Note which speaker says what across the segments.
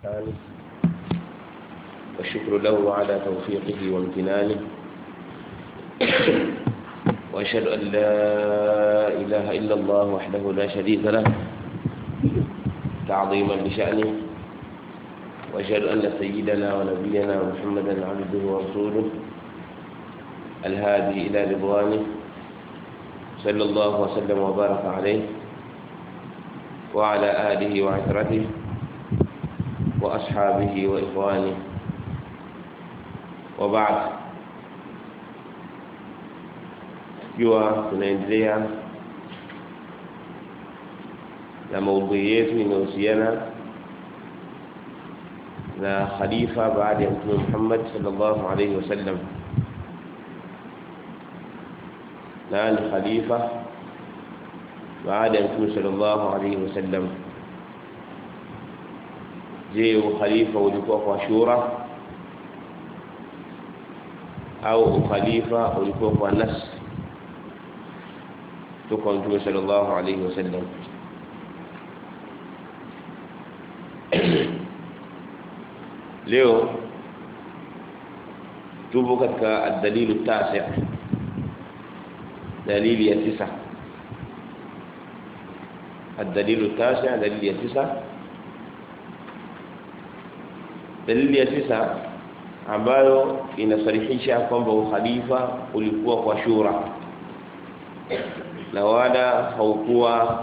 Speaker 1: الإحسان والشكر له على توفيقه وامتنانه وأشهد أن لا إله إلا الله وحده لا شريك له تعظيما لشأنه وأشهد أن سيدنا ونبينا محمدا عبده ورسوله الهادي إلى رضوانه صلى الله وسلم وبارك عليه وعلى آله وعترته وأصحابه وإخوانه وبعد jua tunaendelea na maudhui yetu inayohusiana na khalifa baada ya mtume Muhammad sallallahu alaihi wasallam nani khalifa baada ya mtume sallallahu alaihi wasallam je ukhalifa ulikuwa kwa shura au ukhalifa ulikuwa kwa nas kutoka mtume sallallahu alaihi wasallam leo tupo katika ad-dalilu tasi dalili ya tisa ad-dalilu tasi dalili ya tisa dalili ya tisa ambayo inasarihisha kwamba ukhalifa ulikuwa kwa shura na wala haukuwa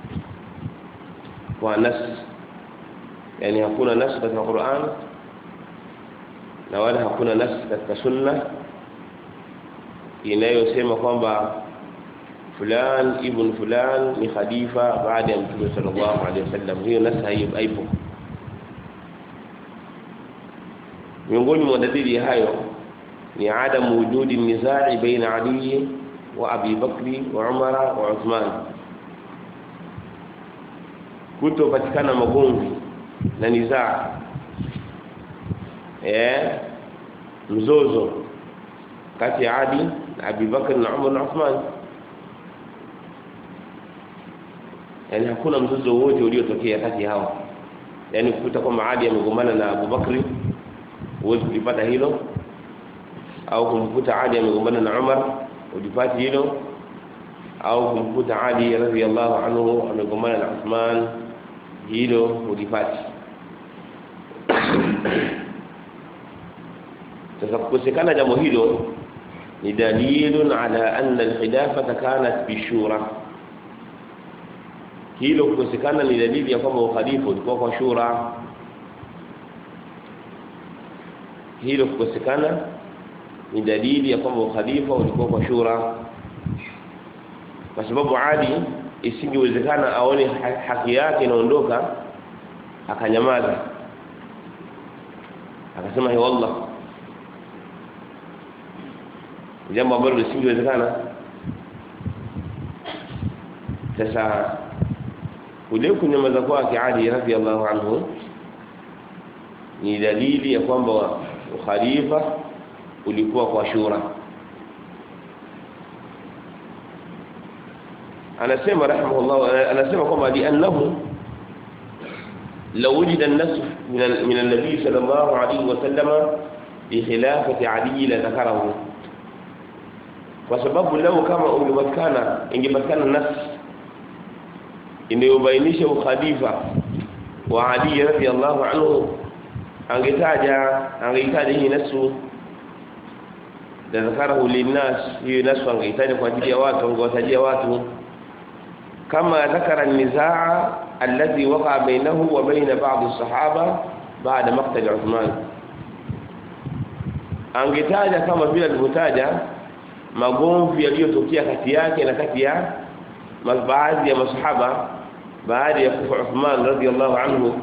Speaker 1: kwa nas yani hakuna nas katika Qur'an na wala hakuna nas katika sunna inayosema kwamba fulan ibn fulan ni khalifa baada ya mtume sallallahu alaihi wasallam hiyo nas haipo miongoni mwa dalili hayo ni adamu wujudi nizai baina ali wa abi bakri wa umara wa uthman kutopatikana magomvi na nizaa eh mzozo kati ya Ali na Abi Bakr na Umar na Uthman yani hakuna mzozo wote uliotokea kati hao yani kukuta kwamba Ali amegombana na Abu Bakri huwezi kulipata hilo au kumkuta Ali amegombana na Umar ulipati hilo au kumkuta Ali radhiallahu anhu amegombana na Uthman hilo ulipati sasa kukosekana jambo hilo ni dalilun ala anna alkhilafata kanat bishura hilo kukosekana ni dalili ya kwamba ukhalifa ulikuwa kwa shura hilo kukosekana ni dalili ya kwamba ukhalifa ulikuwa kwa shura kwa sababu Ali isingewezekana aone haki yake inaondoka akanyamaza akasema he wallah jambo ambalo lisingewezekana sasa kule kunyamaza kwake Ali radhiallahu anhu ni dalili ya kwamba ukhalifa ulikuwa kwa shura anasema rahimahullah anasema kwamba li'annahu law wujida an-nas min an-nabi sallallahu alayhi wa sallama bi khilafati Ali la dhakarahu kwa sababu leo kama ungepatikana ingepatikana nas inayobainisha ukhalifa wa Ali radhiyallahu anhu angetaja angeitaja hii nasu la dhakarahu linnas hii nasu angeitaja kwa ajili ya watu angewatajia watu كما ذكر النزاع الذي وقع بينه وبين بعض الصحابة بعد مقتل عثمان angetaja kama vile alivyotaja magomvi yaliyotokea kati yake na kati ya baadhi ya masahaba baada ya kufa Uthman radhiallahu anhu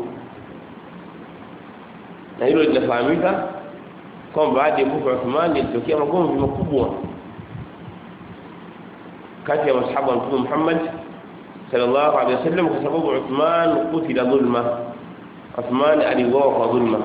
Speaker 1: na hilo linafahamika kwamba baada ya kufa Uthman ilitokea magomvi makubwa kati ya masahaba wa Mtume Muhammad sallallahu alaihi wasallam kwa sababu Uthman kutila dhulma Uthman aliuawa kwa dhulma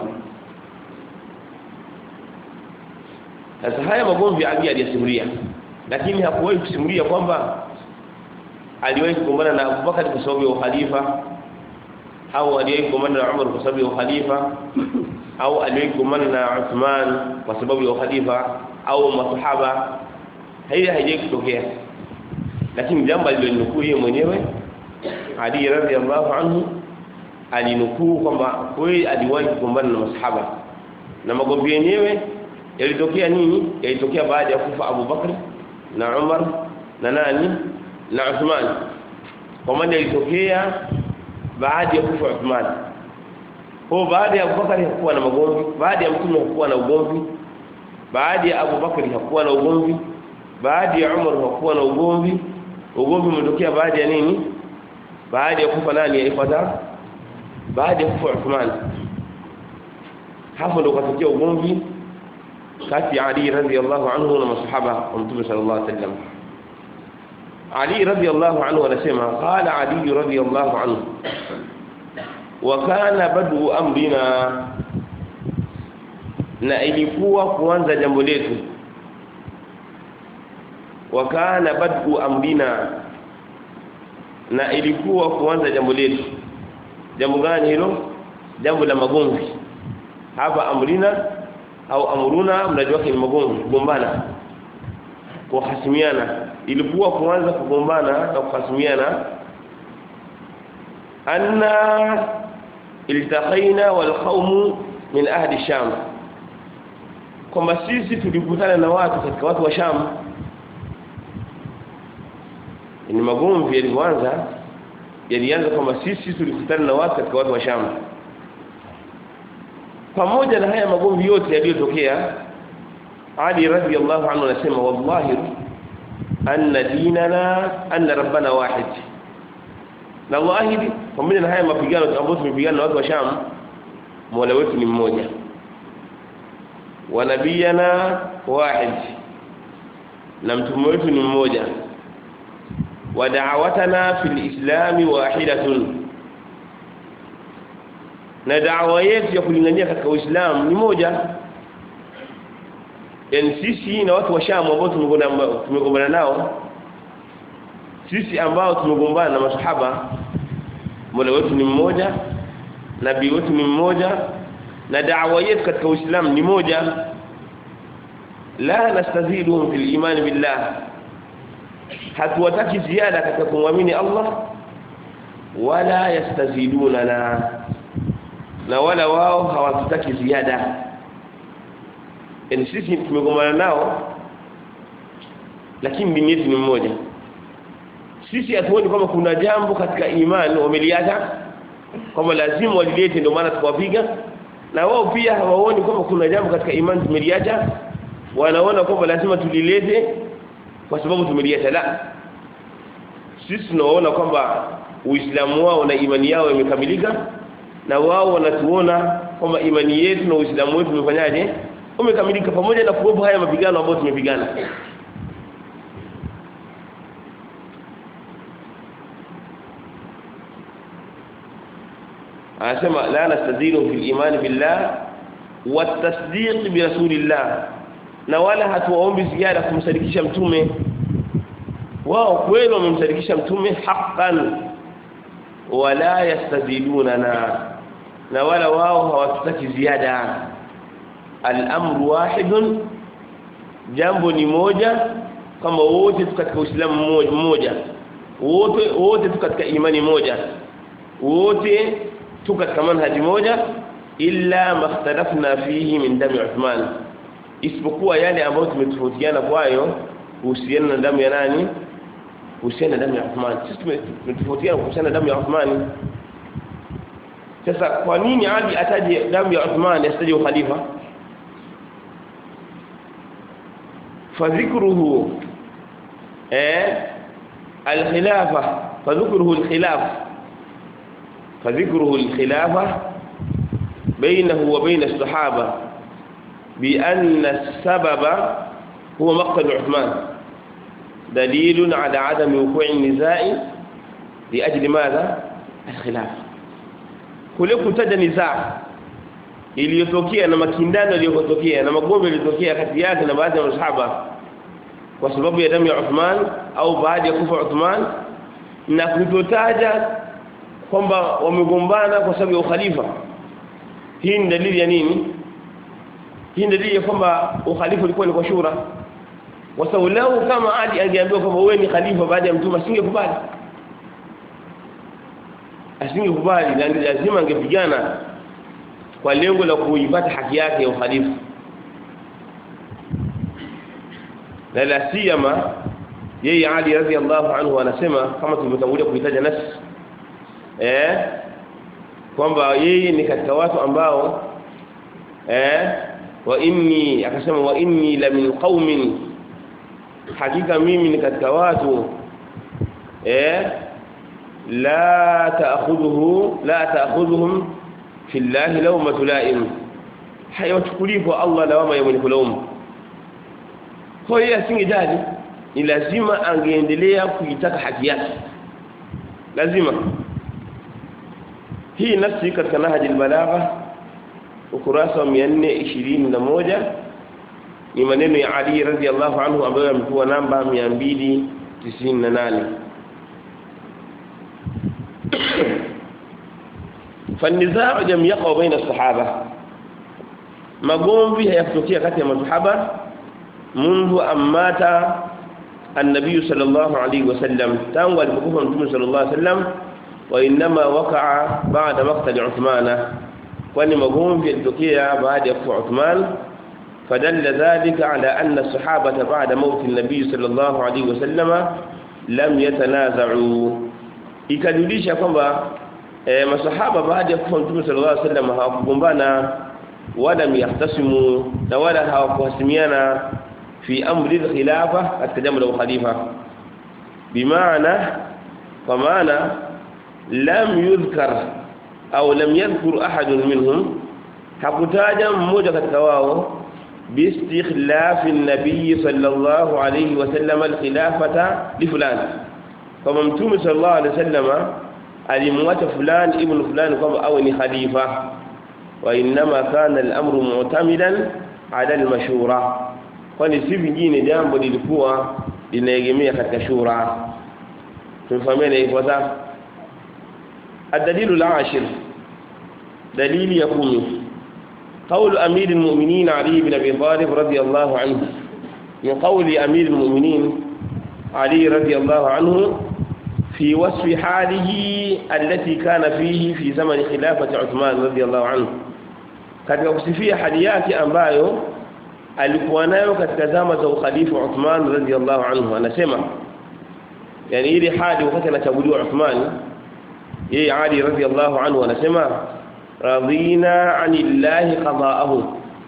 Speaker 1: sasa haya magomvi Ali aliyasimulia lakini hakuwahi kusimulia kwamba aliwahi kugombana na Abubakar kwa sababu ya ukhalifa au aliwahi kugombana na Umar kwa sababu ya ukhalifa au aliwahi kugombana na Uthman kwa sababu ya ukhalifa au masahaba hili haijawahi kutokea lakini jambo alilonukuu yeye mwenyewe Ali radhiallahu anhu alinukuu kwamba kweli aliwahi kugombana na masahaba na magomvi yenyewe yalitokea nini yalitokea baada ya kufa Abu Bakr na Umar na nani na Uthman kwa maana yalitokea baada ya kufa Uthman kwa baada ya Abu Bakr hakuwa na magomvi baada ya mtume hakuwa na ugomvi baada ya Abu Bakr hakuwa na ugomvi baada ya Umar hakuwa na ugomvi ugomvi umetokea baada ya nini baada ya kufa nani alifuata baada ya kufa Uthman hapo ndo katokea ugomvi kati ya Ali radhiallahu anhu na masahaba wa Mtume sallallahu alaihi wasallam Ali radhiallahu anhu anasema qala Ali radhiallahu anhu wa kana badu amrina na ilikuwa kuanza jambo letu wa kana badu amrina na ilikuwa kuanza jambo letu jambo gani hilo jambo la magomvi hapa amrina au amruna mnajua ni magomvi kugombana kuhasimiana ilikuwa kuanza kugombana na kuhasimiana anna iltaqaina wal qawm min ahli sham kwamba sisi tulikutana na watu katika watu wa sham ni magomvi yalianza yalianza kwamba sisi tulikutana na watu katika watu wa sham pamoja na haya magomvi yote yaliyotokea Ali radhiyallahu anhu anasema wallahi anna dinana anna rabbana wahid na wallahi pamoja na haya mapigano ambayo tumepigana na watu wa Sham Mola wetu ni mmoja wa nabiyana wahid na mtume wetu ni mmoja wa da'watana fil islam wahidatun na da'wa yetu ya kulingania katika Uislamu ni moja yani sisi na watu wa Sham ambao tumegombana nao sisi ambao tumegombana na masahaba Mola wetu ni mmoja nabii wetu ni mmoja na da'wa yetu katika Uislamu ni moja la nastaziduhum fil iman billah hatuwataki ziada katika kumwamini Allah wala yastaziduna na na wala wao hawatutaki ziada yani sisi tumegombana nao lakini dini yetu ni mmoja sisi hatuoni kwamba kuna jambo katika imani wameliacha kwamba lazima walilete ndio maana tukawapiga na wao pia hawaoni kwamba kuna jambo katika imani tumeliacha wanaona kwamba lazima tulilete kwa sababu tumeliacha la sisi tunaona kwamba uislamu wao na imani yao imekamilika na wao wanatuona kwamba imani yetu na uislamu wetu umefanyaje umekamilika pamoja na kuwepo haya mapigano ambayo tumepigana anasema la nastadilu fil iman billah wa tasdiq bi rasulillah na wala hatuwaombi ziada kumsadikisha mtume wao kweli wamemsadikisha mtume haqqan wala yastazidunana na wala wao hawatutaki ziada al-amru wahidun jambo ni moja kama wote tu katika Uislamu mmoja wote wote tu katika imani moja wote tu katika manhaji moja illa makhtalafna fihi min dami Uthman isipokuwa yale ambayo tumetofautiana kwayo kuhusiana na damu ya nani kuhusiana na damu ya Uthman sisi tumetofautiana kuhusiana na damu ya Uthman sasa kwa nini Ali ataje damu ya Uthman asitaje ukhalifa فذكره ايه الخلافه فذكره الخلاف فذكره الخلافه بينه وبين الصحابه بان السبب هو مقتل عثمان دليل على عدم وقوع النزاع لاجل ماذا الخلاف kule kutaja nizaa iliyotokea na makindano yaliyotokea na magombe yaliyotokea kati yake na baadhi ya masahaba kwa sababu ya damu ya Uthman au baada ya kufa Uthman na kutotaja kwamba wamegombana kwa sababu ya ukhalifa hii ni dalili ya nini hii ni dalili ya kwamba ukhalifa ulikuwa ni kwa shura kwa sababu leo kama Ali angeambiwa kwamba wewe ni khalifa baada ya mtume asingekubali asingekubali na lazima angepigana kwa lengo la kuipata haki yake ya ukhalifa na la siyama yeye Ali radhiallahu anhu anasema kama tulivyotangulia kuitaja nafsi eh kwamba yeye ni katika watu ambao eh wa inni akasema wa inni la min qaumin hakika mimi ni katika watu eh la ta'khudhuhu la ta'khudhuhum fi llahi lawmatu la'im hayachukulii kwa Allah lawama ya mwenye kulaumu kwa hiyo asingejali ni lazima angeendelea kuitaka haki yake lazima hii nafsi katika nahji albalagha ukurasa wa 421 ni maneno ya Ali radhiallahu anhu ambayo yamekuwa namba 298 فالنزاع لم يقع بين الصحابه magomvi hayakutokea kati ya masahaba منذ أمات النبي صلى الله عليه وسلم تانغ البكوف النبي صلى الله عليه وسلم وإنما وقع بعد مقتل عثمان وأن مقوم في التوكية بعد يقتل عثمان فدل ذلك على أن الصحابة بعد موت النبي صلى الله عليه وسلم لم يتنازعوا ikajulisha kwamba e, masahaba baada ya kufa mtume sallallahu alaihi wasallam hawakugombana wala yahtasimu na wala hawakuhasimiana في أمر الخلافة التجمع له خليفة بمعنى فمعنى لم يذكر أو لم يذكر أحد منهم حكتاجا موجة التواو باستخلاف النبي صلى الله عليه وسلم الخلافة لفلان فممتوم صلى الله عليه وسلم alimwacha fulani ibn fulani kwamba awe ni khalifa wa inma kana al-amru mu'tamidan ala al-mashura kwani si vingine jambo lilikuwa linaegemea katika shura tumefahamiana hivyo sasa الدليل العاشر دليل يقوم قول أمير المؤمنين علي بن أبي طالب رضي الله عنه من قول أمير المؤمنين علي رضي الله عنه في وصف حاله التي كان فيه في زمن خلافة عثمان رضي الله عنه katika kusifia hali yake ambayo alikuwa nayo katika zama za ukhalifa Uthman radhiallahu anhu anasema yani ile hali wakati anachaguliwa Uthman yeye Ali radhiallahu anhu anasema radina anillahi qada'ahu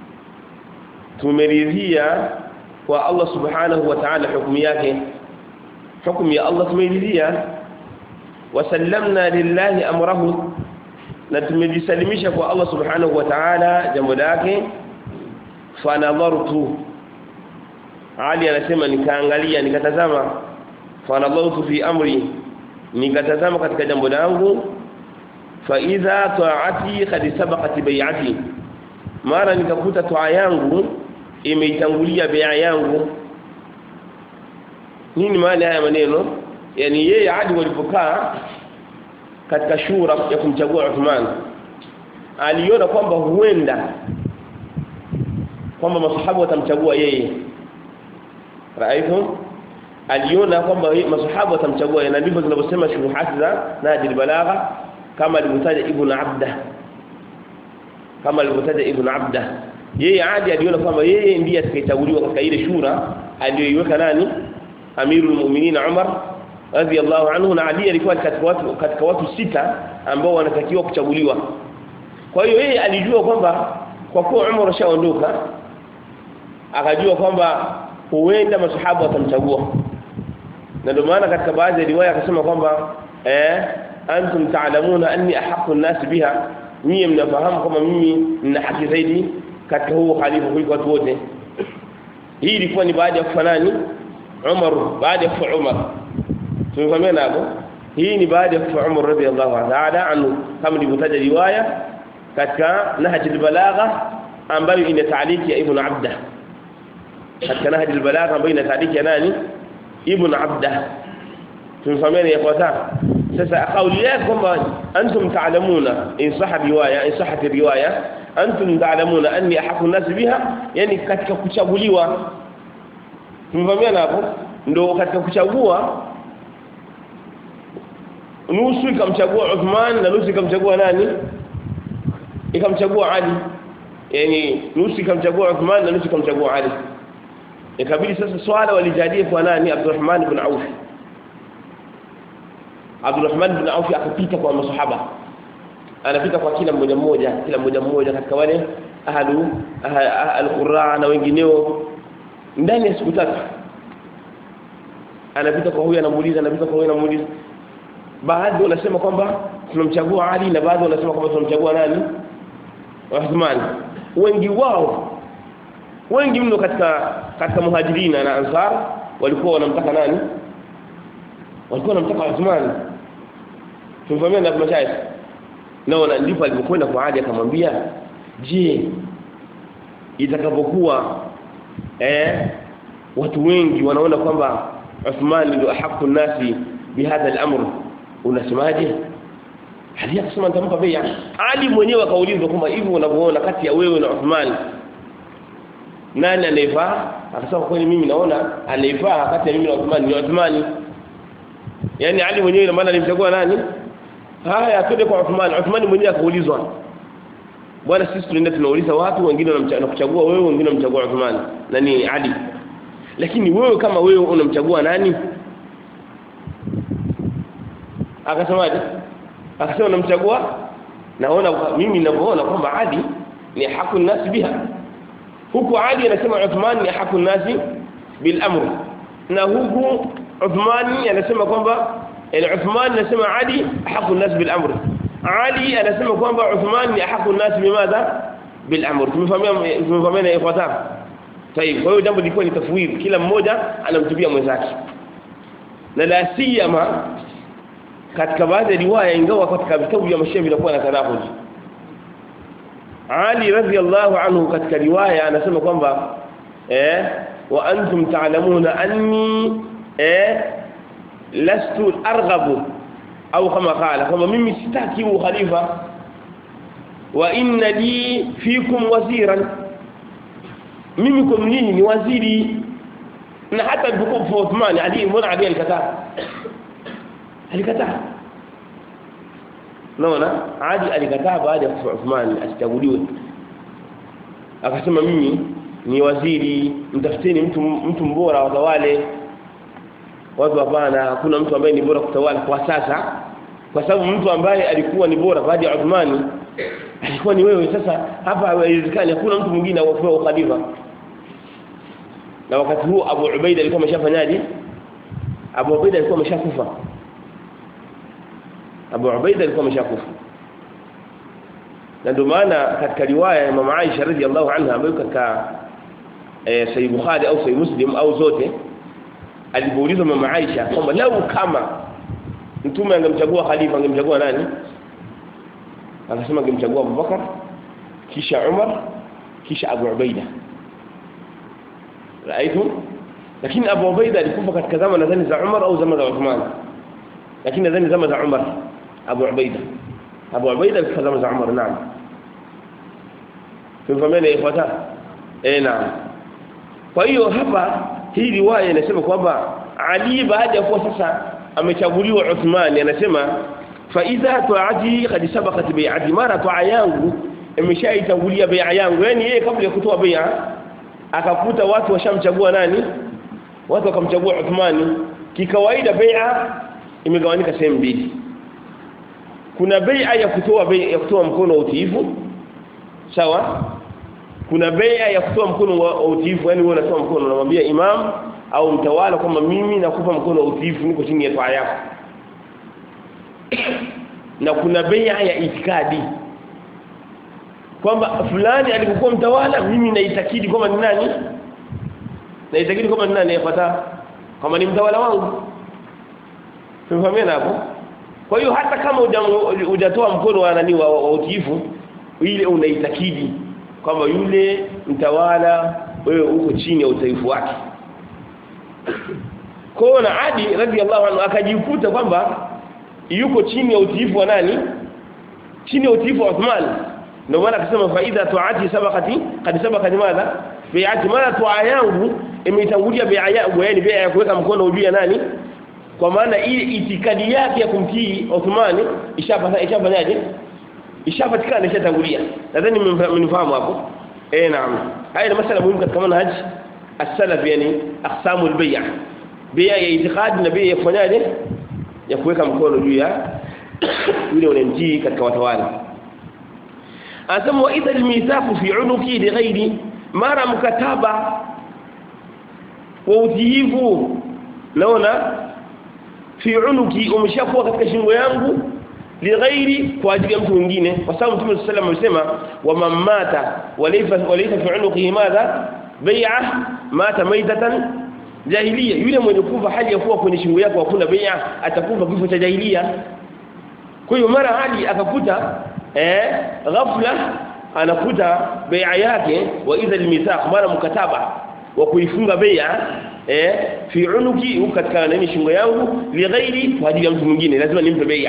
Speaker 1: tumeridhia kwa Allah subhanahu wa ta'ala hukumu yake hukumu ya Allah tumeridhia wasallamna lillahi amrahu na tumejisalimisha kwa Allah subhanahu wa ta'ala jambo lake fanadhartu Ali anasema nikaangalia nikatazama fanadhartu fi amri nikatazama katika jambo langu fa idha ta'ati qad sabaqat bai'ati mara nikakuta toa yangu imeitangulia bai'a yangu nini maana haya maneno yani yeye hadi walipokaa katika shura ya kumchagua Uthman aliona kwamba huenda kwamba masahaba watamchagua yeye raifu aliona kwamba masahaba watamchagua yeye na ndivyo zinavyosema shuruhati za Najil Balagha kama alivyotaja Ibn Abda kama alivyotaja Ibn Abda yeye adi aliona kwamba yeye ndiye atakayechaguliwa katika ile shura aliyoiweka nani Amirul Mu'minin Umar radhiallahu anhu na Ali alikuwa katika watu katika watu sita ambao wanatakiwa kuchaguliwa kwa hiyo yeye alijua kwamba kwa kuwa Umar ashaondoka akajua kwamba huenda masahaba watamchagua na ndio maana katika baadhi ya riwaya akasema kwamba eh antum ta'lamuna anni ahaqqu an-nas biha nyie mnafahamu kwamba mimi nina haki zaidi katika huo khalifa kuliko watu wote hii ilikuwa ni baada ya kufa nani Umar baada ya kufa Umar tumefahamiana hapo hii ni baada ya kufa Umar radhiallahu ta'ala anhu kama nilivyotaja riwaya katika Nahj al-Balagha ambayo ina taaliki ya Ibn Abda katika Nahj al-Balagha ambayo ina taaliki ya nani Ibn Abda tumefahamiana ya kwata sasa kauli yake kwamba antum ta'lamuna in sahha riwaya in sahhat riwaya antum ta'lamuna anni ahqqu an-nas biha yani katika kuchaguliwa tumevamia hapo ndo katika kuchagua nusu ikamchagua Uthman na nusu ikamchagua nani ikamchagua Ali yani nusu ikamchagua Uthman na nusu ikamchagua Ali ikabidi sasa swala walijadili kwa nani Abdurrahman ibn Auf Abdurrahman ibn Auf akapita kwa masahaba anapita kwa kila mmoja mmoja kila mmoja mmoja katika wale ahlu al-qurra na wengineo ndani ya siku tatu anapita kwa huyu anamuuliza anapita kwa huyu anamuuliza baadhi wanasema kwamba tunamchagua Ali na baadhi wanasema kwamba tunamchagua nani Uthman wengi wao wengi mno katika katika muhajirina na ansar walikuwa wanamtaka nani walikuwa wanamtaka Uthman tumvamia na mashayikh naona ndipo alipokwenda kwa Ali akamwambia je itakapokuwa eh watu wengi wanaona kwamba Uthman ndio haqqu nasi bihadha al-amr unasemaje hadi akasema nitampa bei Ali mwenyewe akaulizwa kwamba hivi unavyoona kati ya wewe na Uthman nani anayefaa akasema kweli mimi naona anayefaa kati ya mimi na Uthman ni Uthman yani Ali mwenyewe ina maana alimchagua nani haya twende kwa Uthman Uthman mwenyewe akaulizwa bwana sisi tunaenda tunauliza watu wengine wanakuchagua wewe wengine wanamchagua Uthman nani Ali lakini wewe kama wewe unamchagua nani akasemaje akasema namchagua naona mimi ninavyoona kwamba Ali ni haku nasi biha huku Ali anasema Uthman ni haku nasi bil amr na huku Uthman anasema kwamba yani Uthman anasema Ali haku nasi bil amr Ali anasema kwamba Uthman ni haku nasi bimadha bil amr tumefahamia tumefahamia ifuatayo طيب kwa hiyo jambo lilikuwa ni tafwid kila mmoja anamtubia mwenzake na la siyama katika baadhi ya riwaya ingawa katika vitabu vya mashairi vinakuwa na tanahud Ali radhiyallahu anhu katika riwaya anasema kwamba eh wa antum ta'lamuna anni eh lastu arghabu au kama qala kwamba mimi sitaki ukhalifa wa inna li fikum waziran mimi kwa nyinyi ni waziri na hata alipokuwa kwa Uthman Ali mbona Ali alikataa alikataa naona Ali alikataa baada ya kufa Uthman asichaguliwe akasema mimi ni waziri mtafuteni mtu mtu mbora watawale watu hapana hakuna mtu ambaye ni bora kutawala kwa sasa kwa sababu mtu ambaye alikuwa ni bora baada ya Uthman alikuwa ni wewe sasa hapa haiwezekani hakuna mtu mwingine awapewa ukhalifa na wakati huo Abu Ubaida alikuwa ameshafanyaje Abu Ubaida alikuwa ameshakufa Abu Ubaida alikuwa ameshakufa na ndio maana katika riwaya ya Mama Aisha radhiallahu anha ambayo katika eh, Sahih Bukhari au Sahih Muslim au zote alipoulizwa Mama Aisha kwamba lau kama mtume angemchagua khalifa angemchagua nani akasema angemchagua Abu Bakar kisha Umar kisha Abu Ubaida raaitum lakini Abu Ubaida alikufa katika zama nadhani za Umar au zama za Uthman lakini nadhani zama za Umar Abu Ubaida Abu Ubaida alikufa zama za Umar naam tumfahamiana ifuata eh naam kwa hiyo hapa hii riwaya inasema kwamba Ali baada ya kuwa sasa amechaguliwa Uthman anasema fa idha tu'ati qad sabaqat bai'ati mara tu'a yangu imeshaitangulia bai'a yangu yani yeye kabla ya kutoa bai'a akakuta watu washamchagua nani watu wakamchagua Uthmani kikawaida bai'a imegawanyika sehemu mbili kuna bai'a ya kutoa bai'a ya kutoa mkono wa utiifu sawa kuna bai'a ya kutoa mkono wa utiifu yani wewe unatoa mkono unamwambia imam au mtawala kwamba mimi nakupa mkono wa utiifu niko chini ya toa yako na kuna bai'a ya itikadi kwamba fulani alipokuwa mtawala mimi naitakidi kwamba ni nani naitakidi kwamba ni nani yapata kama ni mtawala wangu tumefahamiana hapo kwa hiyo hata kama hujatoa mkono wa nani wa, wa utiifu ile unaitakidi kwamba yule mtawala wewe uko chini ya utaifu wake kwa na Adi radhiallahu anhu akajikuta kwamba yuko chini ya utiifu wa nani chini ya utiifu wa Uthman ndio maana akasema faida tuati sabaqati kad sabaqati madha bi'ati mala tua yangu imetangulia bai'a yangu yani bai'a ya kuweka mkono juu ya nani kwa maana ile itikadi yake ya kumtii Uthmani ishapata ishafanyaje ishapatikana ishatangulia nadhani mmenifahamu hapo eh naam haya ni masala muhimu katika manhaj as-salaf yani aqsamul bay' bai'a ya itikadi na bai'a ya kufanyaje ya kuweka mkono juu ya yule unamtii katika watawala anasema wa idha al-mithaqu fi 'unuki li ghairi mara mkataba wa utiifu naona fi unuki umeshakuwa katika shingo yangu lighairi kwa ajili ya mtu mwingine kwa sababu Mtume صلى الله عليه وسلم wa mamata walaysa walaysa fi unuqihi madha bai'a mata maitatan jahiliya yule mwenye kufa hali ya kuwa kwenye shingo yako hakuna bai'a atakufa kifo cha jahiliya kwa hiyo mara hadi akakuta eh ghafla anakuta bai'a yake wa idha almithaq mara mkataba wa kuifunga bai'a eh fi unuki katika nini shingo yangu li ghairi kwa ajili ya mtu mwingine lazima nimpe bai'a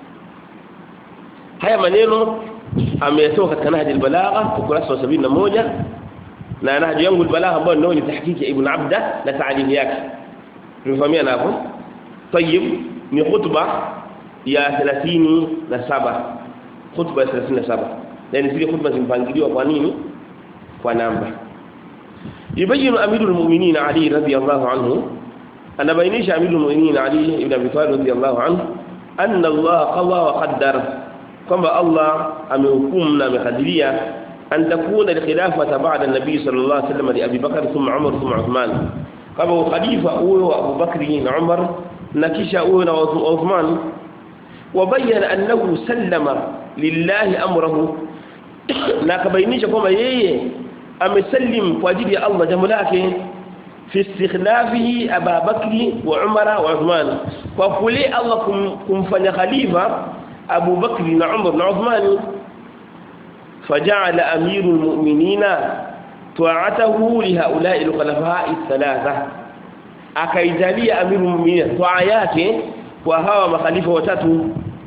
Speaker 1: haya maneno ameyatoa katika nahji albalagha ukurasa wa 71 na nahji yangu albalagha ambayo ndio ni tahqiqi ibn abda na ta'lim yake tumefahamia hapo tayib ni khutba ya 37 khutba ya 37 yani zile khutba zimepangiliwa kwa nini kwa namba يبين أمير المؤمنين علي رضي الله عنه أن بينيش أمير المؤمنين علي بن أبي طالب رضي الله عنه أن الله قضى وقدر كما الله أمهكمنا بقدرية أن تكون الخلافة بعد النبي صلى الله عليه وسلم لأبي بكر ثم عمر ثم عثمان كما خليفة أول وأبو بكر عمر نكش أول وعثمان وبين أنه سلم لله أمره نكبينيش كما ييه amesallim kwa ajili ya Allah jambo lake fi istikhlafihi Abu Bakri wa Umar wa Uthman kwa kule Allah kum, kumfanya khalifa Abu Bakri na Umar na Uthman faja'ala amirul mu'minina ta'atahu li ha'ula'i al-khulafa'i thalatha akaijalia amirul mu'minina ta'a yake kwa hawa makhalifa watatu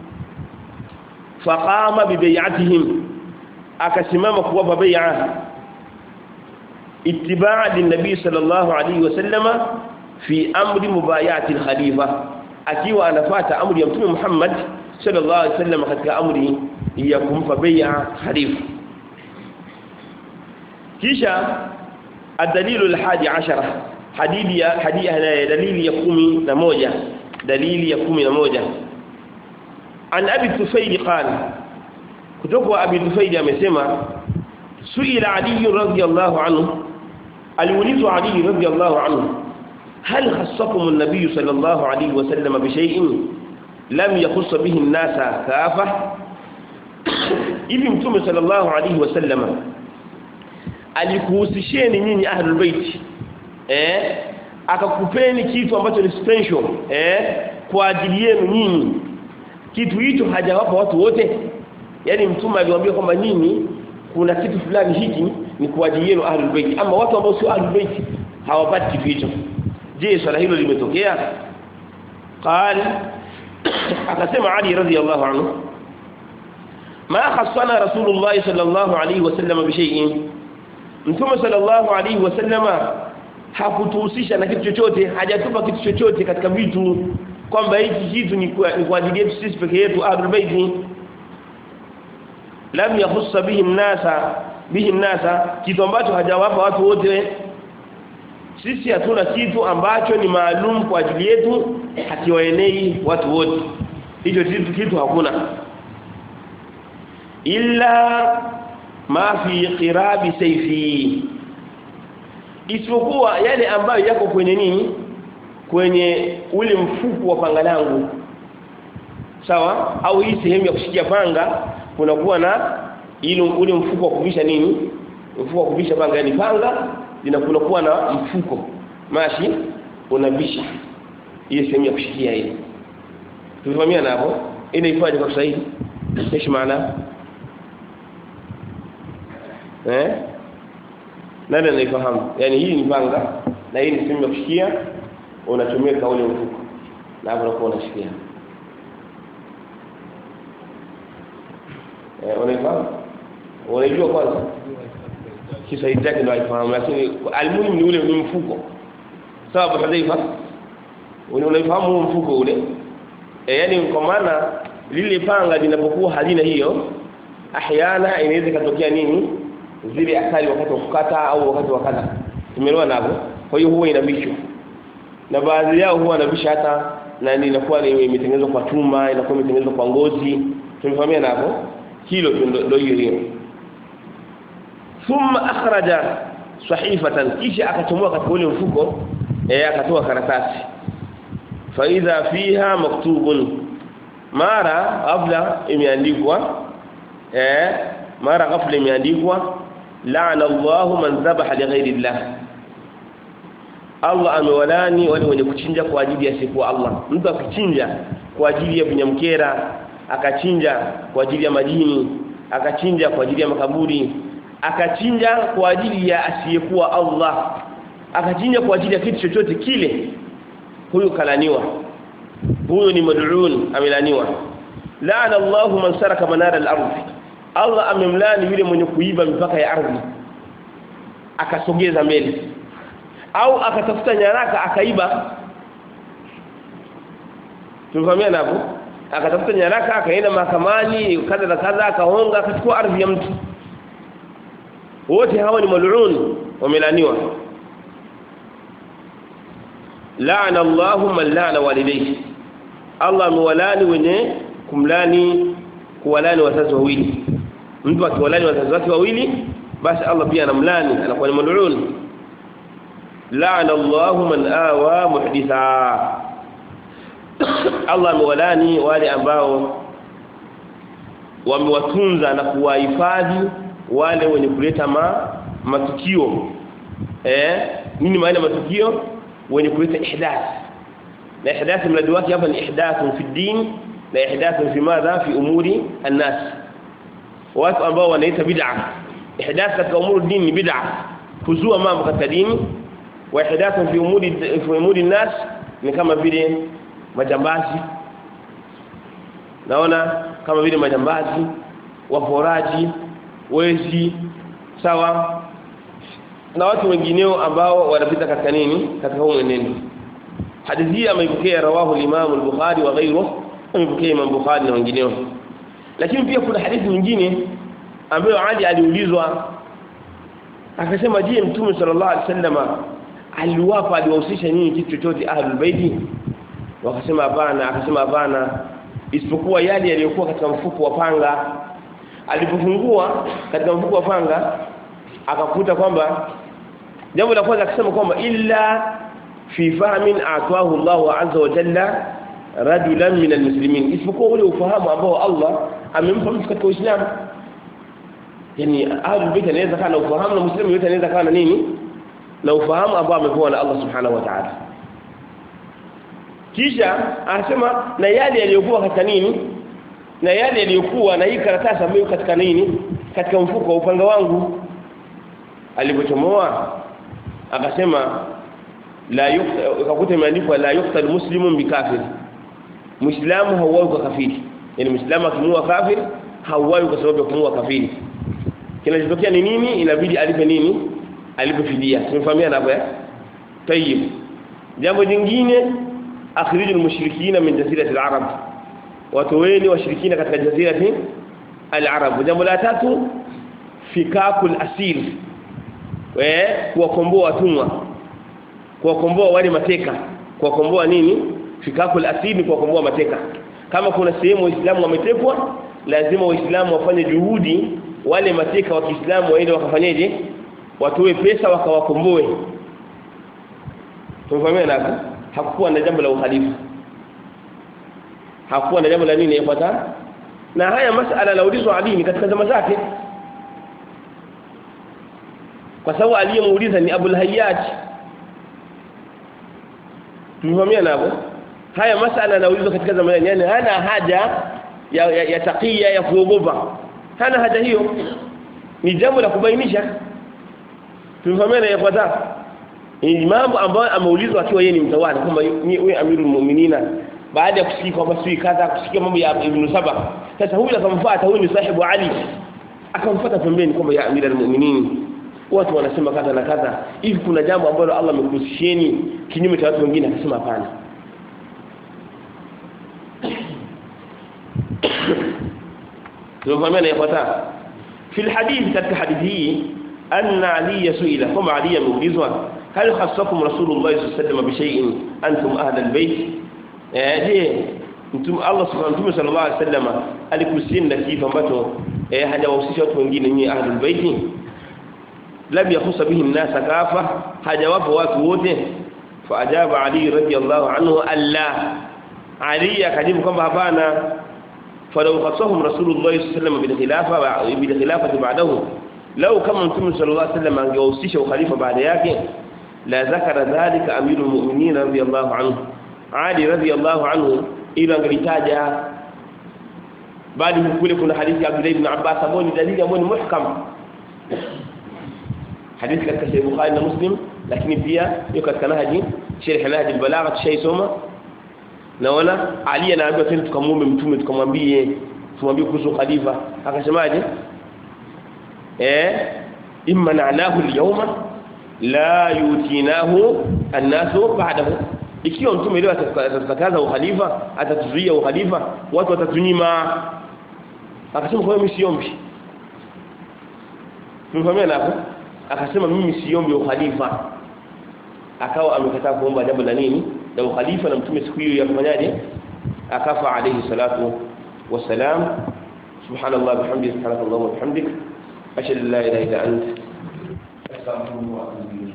Speaker 1: faqama bi bai'atihim akasimama kuwapa bai'a اتباعا للنبي صلى الله عليه وسلم في امر مبايعه الخليفه akiwa anafuata amri ya mtume Muhammad sallallahu alaihi wasallam katika amri ya kumpa bai'a khalifa kisha الدليل الحادي عشر حديث يا حديث دليل ya 11 dalili ya 11 an abi tufail qala kutoka abi tufail amesema suila ali radhiyallahu anhu aliulizwa ali radhiyallahu anhu hal khassakum an-nabiy sallallahu alayhi wasallam bi shay'in lam yakhuss bihi an-nasa kafa hivi mtume sallallahu alayhi wasallam alikuhusisheni nyinyi ahlul bait eh akakupeni kitu ambacho ni special eh kwa ajili yenu nyinyi kitu hicho hajawapa watu wote yani mtume aliwaambia kwamba nyinyi kuna kitu fulani hiki ni kwa ajili yenu ahlul bait ama watu ambao sio ahlul bait hawapati kitu hicho je swala hilo limetokea qal akasema ali radhiyallahu anhu ma khassana rasulullah sallallahu alayhi wasallam bi shay'in mtume sallallahu alayhi wasallama hakutuhusisha na kitu chochote hajatupa kitu chochote katika vitu kwamba hiki kitu ni kwa, ni kwa ajili yetu sisi peke yetu ahlul bait lam yakhussa bihi an-nasa bihi an-nasa kitu ambacho hajawapa watu wote sisi hatuna kitu ambacho ni maalum kwa ajili yetu hakiwaenei watu wote hicho kitu kitu hakuna illa ma fi qirabi sayfi isipokuwa yale ambayo yako kwenye nini kwenye ule mfuko wa panga langu sawa au hii sehemu ya kushikia panga kunakuwa na ile ule mfuko wa kuvisha nini mfuko wa kuvisha panga yani panga linakuwa na mfuko mashi unavisha hiyo sehemu ya kushikia ile tulifahamia hapo ile ifanye kwa Kiswahili kishi maana eh nani anaifahamu yani hii ni panga na hii ni sehemu ya kushikia unachomeka ule mfuko na hapo unakuwa unashikia eh unaifahamu unajua kwanza Kiswahili chake ndio haifahamu lakini almuhimu ni ule ni mfuko sawa Abu Hudhaifa unaifahamu huo mfuko ule e, yani kwa maana lile panga linapokuwa halina hiyo ahyana inaweza katokea nini zile athari wakati wa kukata au wakati wa kata tumeelewa navyo kwa hiyo huwa inabishwa na baadhi yao huwa anabisha hata na inakuwa imetengenezwa kwa chuma inakuwa imetengenezwa kwa ngozi tumefahamia navyo hilo ndio hiyo hiyo thumma akhraja sahifatan kisha akachomoa katika ule mfuko eh akatoa karatasi fa idha fiha maktubun mara ghafla imeandikwa eh mara ghafla imeandikwa la'ana Allahu man dhabaha li ghairi Allah Allah amewalani wale wenye kuchinja kwa ajili ya siku Allah mtu akichinja kwa ajili ya vinyamkera akachinja kwa ajili ya majini akachinja kwa ajili ya makaburi akachinja kwa ajili ya asiyekuwa Allah akachinja kwa ajili ya kitu chochote kile huyu kalaniwa huyu ni mad'un amelaniwa la'ana Allahu man saraka manara al-ardh Allah amemlani yule mwenye kuiba mipaka ya ardhi akasogeza mbele au akatafuta nyaraka akaiba tumefahamia hapo akatafuta nyaraka akaenda mahakamani kadha na kadha akaonga akachukua ardhi ya mtu wote hawa ni mal'un wamelaniwa laana Allahu man laana walidayhi Allah amewalani wenye kumlani kuwalani wazazi wawili mtu akiwalani wazazi wake wawili basi Allah pia anamlani anakuwa ni mal'un laana Allahu man awa muhditha Allah amewalani wale ambao wamewatunza na kuwahifadhi wale wenye kuleta ma, matukio eh nini maana matukio wenye kuleta ihdath na ihdath mradi wake hapa ni ihdath fi din na ihdath fi madha fi umuri an-nas watu ambao wanaita bid'a ihdath katika umuri din ni bid'a kuzua mambo katika dini wa ihdath fi umuri fi umuri an-nas ni kama vile majambazi naona kama vile majambazi waporaji wezi sawa na watu wengineo ambao wanapita katika nini katika huu mwenendo hadithi hii ameipokea rawahu al-Imam al-Bukhari wa ghayruhu ameipokea Imam Bukhari na wengineo lakini pia kuna hadithi nyingine ambayo Ali aliulizwa akasema je mtume sallallahu alaihi wasallam aliwapa aliwahusisha nini kitu chochote ahlul baiti wakasema hapana akasema hapana isipokuwa yale yaliyokuwa katika mfuko wa panga alipofungua katika mfuko wa panga akakuta kwamba jambo la kwanza akasema kwamba illa fi fahmin atwahu Allah azza wa jalla rajulan min almuslimin isipokuwa ule ufahamu ambao Allah amempa mtu katika Uislamu yani ahlul bait anaweza kana ufahamu na muslimu yote anaweza kana nini na ufahamu ambao amepewa na Allah subhanahu wa ta'ala kisha anasema na yale yaliyokuwa katika nini na yale yaliyokuwa na hii karatasi ambayo katika nini katika mfuko wa upanga wangu alipochomoa akasema la yukakuta imeandikwa la yuqtal muslimun bikafir muislamu hauwawi kwa kafiri yani muislamu akimua kafir hauwawi kwa sababu ya kumua kafiri kinachotokea ni nini inabidi alipe nini alipe fidia tumefahamia hapo eh tayib jambo jingine akhrijul mushrikina min jazirati al-arab watoweni washirikina katika jazirati al-arab jambo la tatu fikakul asir eh kuwakomboa watumwa kuwakomboa wale mateka kuwakomboa nini fikakul asir ni kuwakomboa mateka kama kuna sehemu waislamu wametekwa lazima waislamu wafanye juhudi wale mateka wa Kiislamu waende wakafanyeje watoe pesa wakawakomboe tumefahamia hapo hakukuwa na jambo la uhalifu hakukuwa na jambo la nini yafuata na haya masala laulizwa Ali ni katika zama zake kwa sababu aliyemuuliza ni Abul Hayyaj tumefahamia hapo haya masala yanaulizwa katika zama yani hana haja ya, ya, ya takia ya kuogopa hana haja hiyo ni jambo la kubainisha tumefahamia yafuata ni mambo ambayo ameulizwa akiwa yeye ni mtawala kwamba wewe amirul mu'minina baada ya kusikia kwamba sui kadha kusikia mambo ya Ibn Saba sasa huyu akamfuata huyu ni sahibu Ali akamfuata pembeni kwamba ya amira almu'minin watu wanasema kadha na kadha hivi kuna jambo ambalo Allah amekuhusisheni kinyume cha watu wengine akasema hapana tunafahamia na yafuata في الحديث katika hadithi hii anna ali suila kama ali ameulizwa hal khassakum rasulullah sallallahu alayhi wasallam bi shay'in antum ahla albayt eh je mtume Allah subhanahu sallallahu alayhi wasallam alikusinda kitu ambacho eh hajawahusisha watu wengine nyinyi ahli albayt lam yakhussa bihi an-nas kafa hajawapa watu wote faajaba ali radiyallahu anhu alla ali akajibu kwamba hapana فلو خصهم رسول الله صلى الله عليه وسلم بالخلافه بالخلافه بعده لو كما متى صلى الله عليه وسلم angewahusisha ukhalifa baada yake la zakara dhalika amirul mu'minin radiyallahu anhu ali radiyallahu anhu ila angelitaja bali kule kuna hadithi ya Abdullah ibn Abbas ambayo ni dalili ambayo ni muhkam hadithi katika Sahih Bukhari na Muslim lakini pia yuko katika nahji sharh nahji al-balagha tushaisoma naona Ali anaambiwa tena tukamuombe mtume tukamwambie tumwambie kuhusu khalifa akasemaje eh imma na'nahu al-yawma la yutinahu an-nasu ba'dahu ikiwa mtume leo atakataza ukhalifa atatuzuia ukhalifa watu watatunyima akasema kwa mimi siombi tumefahamia hapo akasema mimi siombi ukhalifa akawa amekataa kuomba jambo la nini la ukhalifa na mtume siku hiyo yafanyaje akafa alayhi salatu wassalam subhanallah bihamdihi subhanakallahumma wa bihamdik ashhadu an la ilaha illa anta astaghfiruka wa atubu